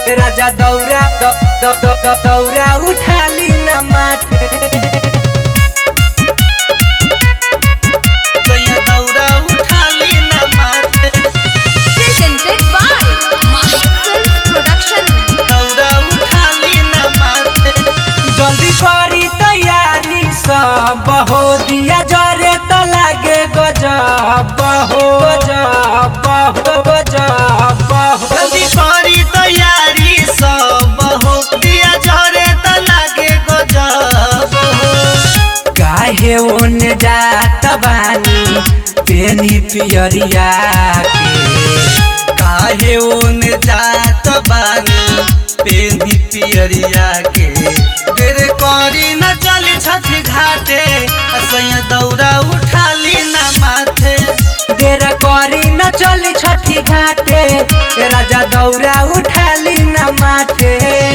राजा दौरा द- द- द- द- दौरा उठाली न माथे सैया दौरा उठाली न माथे Presented by Master Production. दौरा उठाली न माथे जल्दी करी तैयारी सब हो दिया जरे तो लागे गजब हो गजब हो गजब हो जल्दी करी तैयारी सब हो दिया झरे त लागे गजब हो काहे ओने जात बानी पेनी पियरिया के काहे ओन जात बानी पेंदी पियरिया के देर करी न चली छठी घाटे सैया दौरा उठाली न माथे देर करी न चली छठी घाटे राजा दौरा उठाली न माथे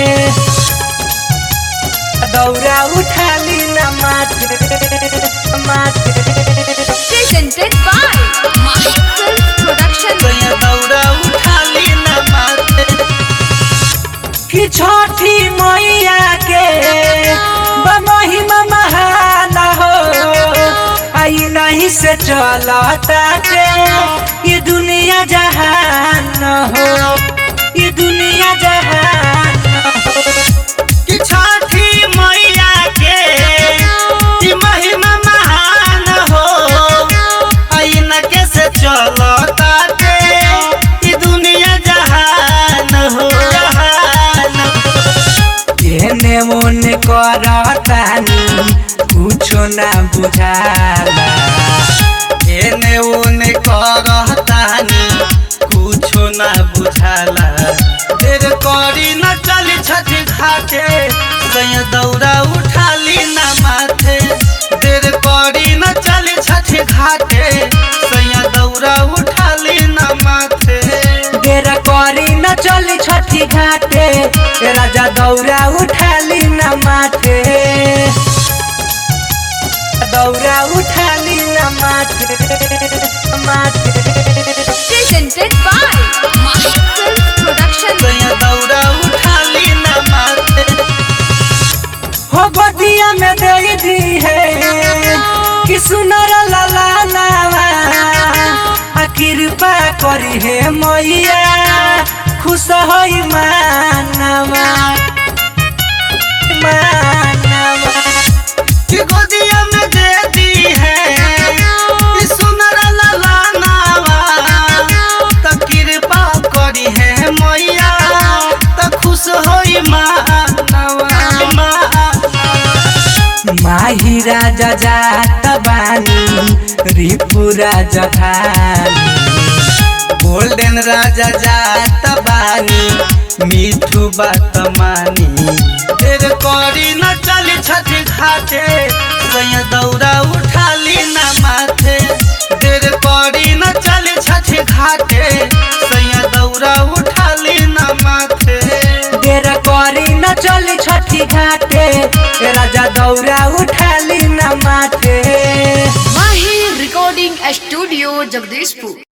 दौरा उठाली न माथे माथे Presented by Master Production. सैया दौरा उठाली न माथे कि छठी मैया के महिमा महान हो आई नहीं से चलता के ये दुनिया जहान हो ये दुनिया जहान हो कि छठी मैया के ई महिमा महान हो आईना के से चलता के ई दुनिया जहान हो जहान हो। एने ओने करतानी कुछो ना बुझाला एने ओने करतानी कुछो ना बुझाला देर करी न चली छठी घाटे सैया दौरा उठाली न माथे देर करी न चली छठी घाटे सैया दौरा उठाली न माथे देर करी न चली छठी घाटे राजा दौरा उठाली न माथे दौरा उठाली न माथे माथे Presented by Master Production. सैया दौरा उठाली न माथे हो बदिया में दे दी है कि सुनर लाला नावा आ कृपा करी है मैया खुश होई मानवा मानवा कि गोदिया में दे दी है ई सुनर लाला नावा त कृपा करी है मैया त खुश होई मानवा माही राजा जात बानी रिपु राजा धानी गोल्डन राजा जात बानी मीठू बात मानी देर करी न चली छठी घाटे सैया दौरा उठाली न माथे देर करी न चली छठी घाटे सैया दौरा उठाली न माथे देर करी न चली छठी घाटे राजा दौरा उठाली न माथे Mahi Recording Studio, Jagdishpur.